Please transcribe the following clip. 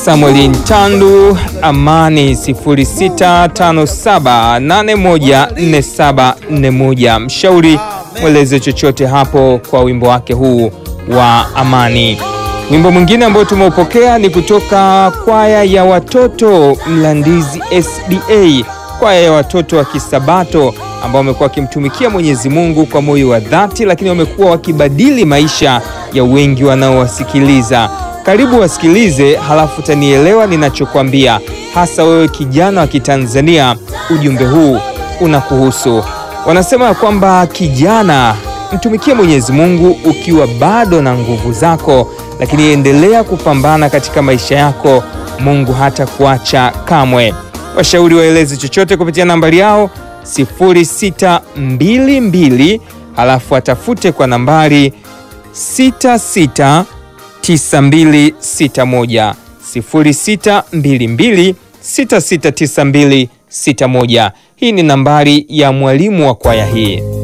Samuel Ntandu Amani 0657814741. Mshauri mweleze chochote hapo kwa wimbo wake huu wa Amani. Wimbo mwingine ambao tumeupokea ni kutoka kwaya ya watoto Mlandizi SDA, kwaya ya watoto wa Kisabato ambao wamekuwa wakimtumikia Mwenyezi Mungu kwa moyo wa dhati, lakini wamekuwa wakibadili maisha ya wengi wanaowasikiliza. Karibu wasikilize, halafu utanielewa ninachokwambia, hasa wewe kijana wa Kitanzania. Ujumbe huu unakuhusu. Wanasema ya kwamba kijana, mtumikie Mwenyezi Mungu ukiwa bado na nguvu zako, lakini endelea kupambana katika maisha yako. Mungu hata kuacha kamwe. Washauri waeleze chochote kupitia nambari yao 0622 halafu atafute kwa nambari 66 9261 0622 669261. Hii ni nambari ya mwalimu wa kwaya hii.